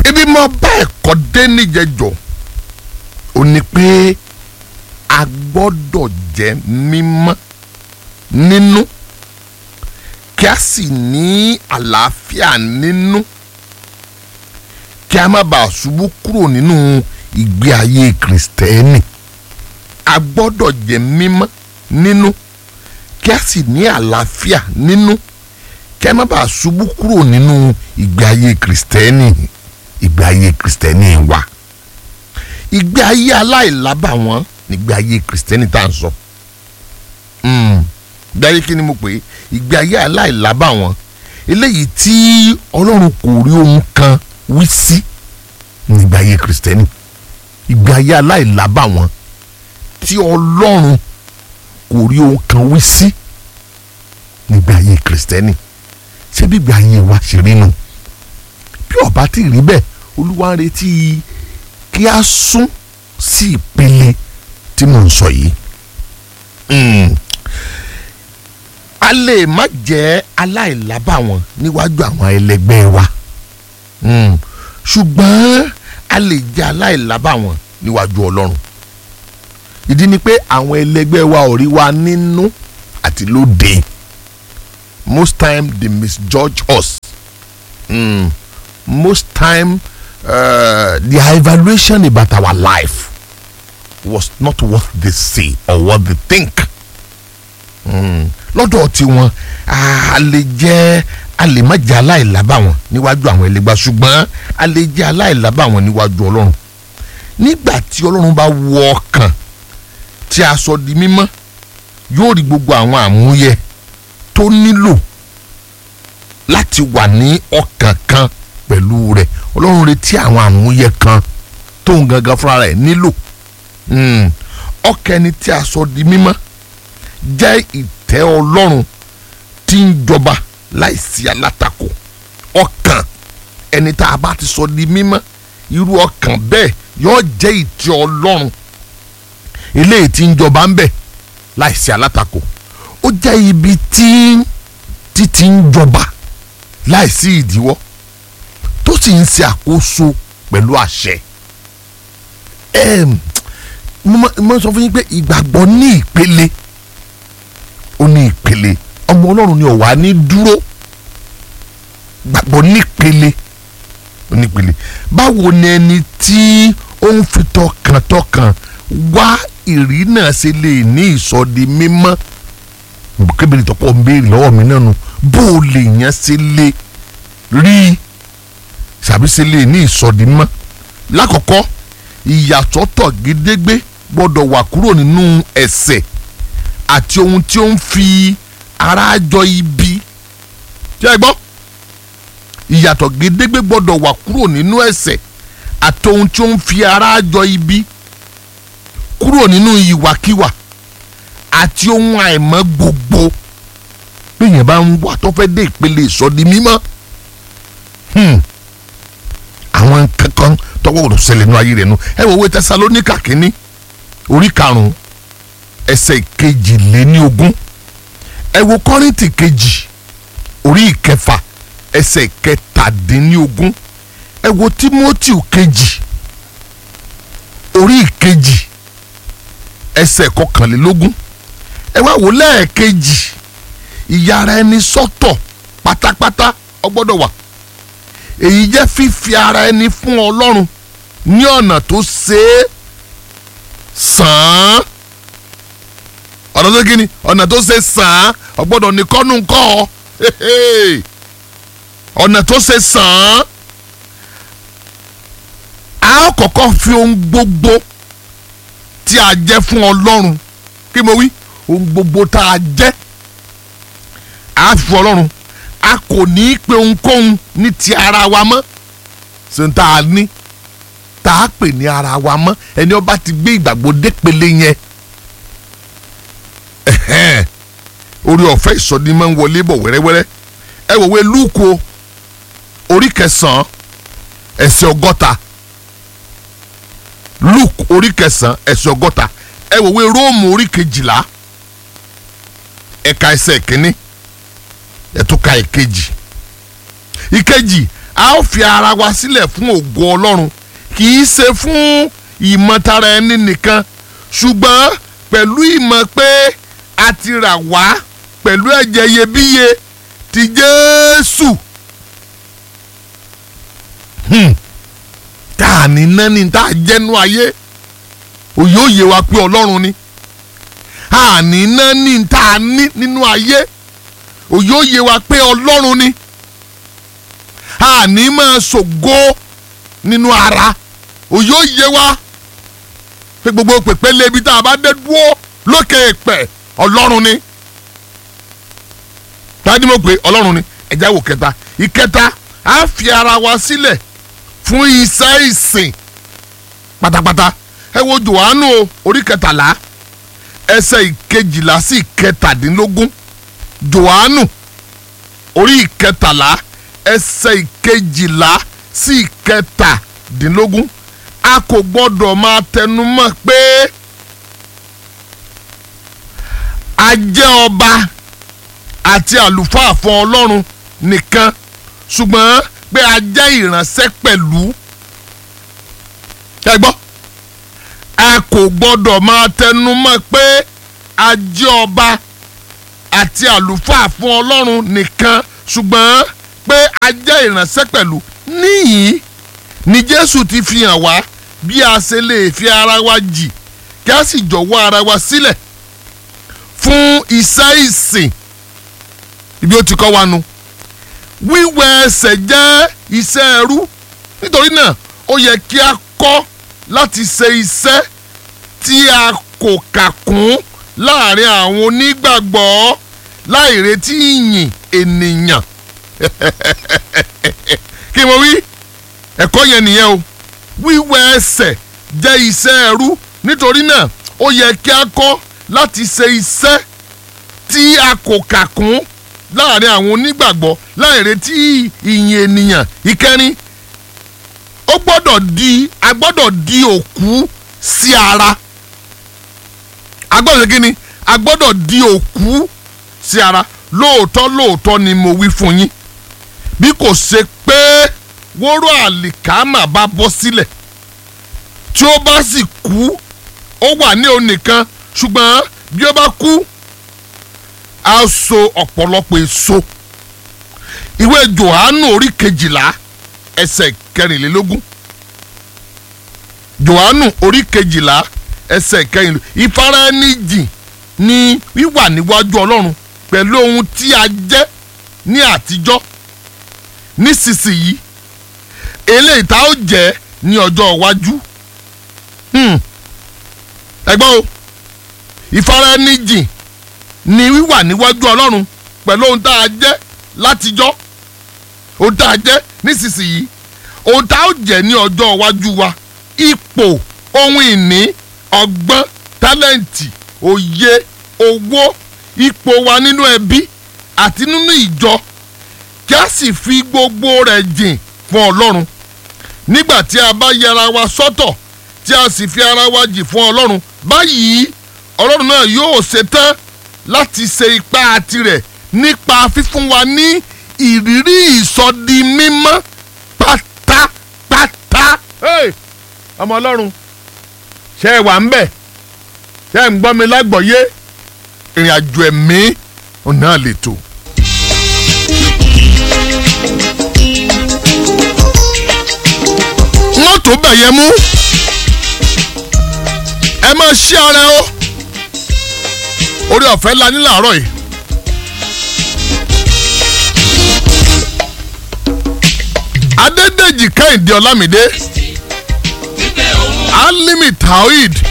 ibi mo bá ẹ̀kọ́ dé níjẹ̀jọ́ ò ní pé a gbọ́dọ̀ jẹ́ mímọ́ nínú kí a sì ní àlàáfíà nínú kí a má bàa ṣubú kúrò nínú ìgbé ayé kìrìsìtẹ́nì a gbọ́dọ̀ jẹ́ mímọ́ nínú kí a sì ní àlàáfíà nínú kí a má bàa ṣubú kúrò nínú ìgbé ayé kìrìsìtẹ́nì ìgbé ayé kìrìsìtẹ́nì wa ìgbé ayé aláìlábàwọ́n nígbé ayé kìrìsìtẹ́nì tá à ń sọ ìgbé ayé kí ni mo pè é ìgbé ayé aláìlábàwọ́n eléyìí tí ọlọ́run kò rí ohun kan wí sí nígbé ayé kìrìsìtẹ́nì ìgbé ayé aláìlábàwọ́n tí ọlọ́run kò rí ohun kan wí sí nígbé ayé kìrìsìtẹ́nì ṣé bí ìgbé ayé wa ṣe rí nu bí ọba tí rí bẹ́ẹ̀ olúwa ń retí kí a sún sí ìpele tí mò ń sọ yìí a lè má jẹ́ aláìlábàwọ́n níwájú àwọn ẹlẹgbẹ́ wa ṣùgbọ́n a lè jẹ́ aláìlábàwọ́n níwájú ọlọ́run ìdí ni pé àwọn ẹlẹgbẹ́ wa ò rí wa nínú àti lóde most time they misjudge us mm. most time uh, their evaluation about our life was not what they say or what they think lọ́dọ̀ tiwọn a lè jẹ́ a lè má jẹ́ aláìlábàwọ́n níwájú àwọn ẹlẹgbẹ́ ṣùgbọ́n a lè jẹ́ aláìlábàwọ́n níwájú ọlọ́run nígbà tí ọlọ́run bá wọ ọkàn tí a sọ di mímọ́ yóò rí gbogbo àwọn àmúyẹ tó nílò láti wà ní ọkàn kan pẹ̀lú rẹ̀ ọlọ́run retí àwọn àmúyẹ kan tóun gangan fúnra rẹ̀ nílò ọkàn ẹni tí a sọ di mímọ́ jẹ́ ìtẹ́ ọlọ́run tí ń jọba láìsí alátakò ọkàn ẹni tá a bá ti sọ di mímọ́ irú ọkàn bẹ́ẹ̀ yóò jẹ́ ìtẹ́ ọlọ́run eléyìí tí ń jọba ń bẹ̀ láìsí alátakò ó jẹ́ ibi tí títí ń jọba láìsí ìdíwọ́ tó sì ń ṣe àkóso pẹ̀lú àṣẹ. mo sọ fún yín pé ìgbàgbọ́ ní ìpele ó ní ìpele ọmọ ọlọ́run ni ọ̀wá ní dúró gbàgbọ́ nípele ó nípele báwo ni ẹni tí ó ń fi tọkàntọkàn wá ìrí náà ṣe lè ní ìsọdi mímọ́ kébìrì tọpọ̀ ń béèrè lọ́wọ́ mi náà nu bó o lè yàn ṣe lè rí ṣàbí ṣe lè ní ìsọdi mímọ́ lákọ̀ọ́kọ́ ìyàsọ́tọ̀ gédégbé gbọ́dọ̀ wà kúrò nínú ẹ̀ṣẹ̀ àti ohun tí ó ń fi ara jọ ibi tí ẹ gbọ́ ìyàtọ̀ gédégbé gbọ́dọ̀ wà kúrò nínú ẹ̀ṣẹ̀ àti ohun tí ó ń fi ara jọ ibi kúrò nínú ìwàkiwà àti ohun àìmọ́ gbogbo bẹ́ẹ̀yẹn bá ń wà tó fẹ́ dé ìpele ìsọdi mímọ́ àwọn kankan tọwọ́ òdò ṣẹlẹ̀ nínú ayé rẹ̀ nu ẹ wò wé tẹsalóníkà kínní orí karùn-ún ẹsẹ̀ kejìléníogún ẹ wo kọ́rìntì kejì orí ìkẹfà ẹsẹ̀ kẹtàdínníogún ẹ wo tímótì kejì orí ìkejì ẹsẹ̀ kọkànlélógún ẹ wá wò lẹ́ẹ̀kejì ìyára ẹni sọ́tọ̀ pátápátá ó gbọ́dọ̀ wà èyí jẹ́ fífi ara ẹni fún ọlọ́run ní ọ̀nà tó ṣe é sàn án ọ̀nà tó kí ni ọ̀nà tó ṣe sàn án ó gbọ́dọ̀ ní kọ́nù kọ́ ọ ọ̀nà tó ṣe sàn án a kọ́kọ́ fi ohun gbogbo tí a jẹ́ fún ọlọ́run kí mo wí ohun gbogbo tá a jẹ́ a fún ọlọ́run a kò ní í pe ohunkóhun ní ti ara wa mọ́ ṣe ń tá a ní tá a pè ní ara wa mọ́ ẹni ọba ti gbé ìgbàgbọ́ dépele yẹn orí ọ̀fẹ́ ìsọdí máa ń wọlé bọ̀ wẹ́rẹ́wẹ́rẹ́ ẹ wòwe lúùkù orí kẹsàn-án ẹsẹ̀ ọgọ́ta luke orí kẹsàn-án ẹsẹ̀ ọgọ́ta ẹ wòwe róòmù orí kejìlá ẹ̀ka ẹsẹ̀ kínní ẹ̀túnka ìkejì ìkejì a ó fi ara wa sílẹ̀ fún ògo ọlọ́run kì í ṣe fún ìmọ̀tara ẹni nìkan ṣùgbọ́n pẹ̀lú ìmọ̀ pé a ti rà wá pẹ̀lú ẹ̀jẹ̀ iyebíye ti Jésù Hmm. tá a ní nání tá a jẹ́nu ayé òye òye wa pé ọlọ́run ni a ní nání tá a ní nínú ayé òye òye wa pé ọlọ́run ni a ní máa ṣògo nínú ara òye òye wa pé gbogbo pèpéle ibi tá a bá dé dúró lókè èpè ọlọ́run ni tani mo pè ọlọ́run ni ẹ̀já wò kẹta ìkẹta a fi ara wa sílẹ̀ fún iṣẹ́ ìsìn pátápátá ẹ wo Jòhánù o orí kẹtàlá ẹsẹ̀ ìkejìlá sí ìkẹtàdínlógún Jòhánù orí ìkẹtàlá ẹsẹ̀ ìkejìlá sí ìkẹtàdínlógún a kò gbọ́dọ̀ máa tẹnumọ́ pé a jẹ́ ọba àti àlùfáà fún Ọlọ́run nìkan ṣùgbọ́n pé a jẹ́ ìránṣẹ́ pẹ̀lú ẹ gbọ́ a kò gbọ́dọ̀ máa tẹnumọ́ pé a jẹ́ ọba àti àlùfáà fún Ọlọ́run nìkan ṣùgbọ́n pé a jẹ́ ìránṣẹ́ pẹ̀lú níyìí ni Jésù ti fi hàn wá bí a ṣe lè fi ara wa jì kí a sì jọ̀wọ́ ara wa sílẹ̀ fún iṣẹ́ ìsìn ibi ó ti kọ́ wa nu wíwẹ̀ ẹsẹ̀ jẹ́ iṣẹ́ ẹrú nítorí náà ó yẹ kí a kọ́ láti ṣe iṣẹ́ tí a kò kà kún láàrin àwọn onígbàgbọ́ láì retí ìyìn ènìyàn kí mo wí ẹ̀kọ́ yẹn nìyẹn o wíwẹ̀ ẹsẹ̀ jẹ́ iṣẹ́ ẹrú nítorí náà ó yẹ kí a kọ́ láti ṣe iṣẹ́ tí a kò kà kún láàrin àwọn onígbàgbọ́ láì retí ìyìn ènìyàn ìkẹrin ó gbọ́dọ̀ di a gbọ́dọ̀ di òkú sí ara a gbọ́dọ̀ kí ni a gbọ́dọ̀ di òkú sí ara lóòótọ́ lóòótọ́ ni mo wí fún yín bí kò ṣe pé wóró àlìkámà bá bọ́ sílẹ̀ tí ó bá sì kú ó wà ní òun nìkan ṣùgbọ́n bí ó bá kú a so ọ̀pọ̀lọpọ̀ èso ìwé Jòhánù orí kejìlá ẹsẹ̀ kẹrìnlélógún Jòhánù orí kejìlá ẹsẹ̀ kẹrìnlélógún ìfaraẹnijìn ni wíwà níwájú Ọlọ́run pẹ̀lú ohun tí a jẹ́ ní àtijọ́ nísinsìnyí eléyìí tá ó jẹ́ ní ọjọ́ iwájú ẹgbọ́n o ìfaraẹnijìn ni wíwà níwájú ọlọ́run pẹ̀lú ohun tá a jẹ́ látijọ́ ohun tá a jẹ́ nísinsìnyí ohun tá a jẹ́ ní ọjọ́ iwájú wa ipò ohun ìní ọgbọ́n tálẹ́ǹtì òye owó ipò wa nínú ẹbí àti nínú ìjọ kí a sì fi gbogbo rẹ̀ jìn fún ọlọ́run nígbà tí a bá yẹra wa sọ́tọ̀ tí a sì fi ara wa jì fún ọlọ́run báyìí ọlọ́run náà yóò ṣe tán láti ṣe ipá tirẹ̀ nípa fífún wa ní ìrírí ìsọdi mímọ́ pátápátá. ọmọ ọlọ́run ṣe é wà ń bẹ̀ ṣe é ń gbọ́ mi lágbọ̀ọ́yé ìrìn àjò ẹ̀mí ọ̀nà lè tó. wọ́n tó bẹ̀ yẹn mú ẹ máa ṣí ara o orí ọ̀fẹ́ la ní làárọ̀ yìí. adédèjì kẹ́hìndé ọlámídé alimi taoid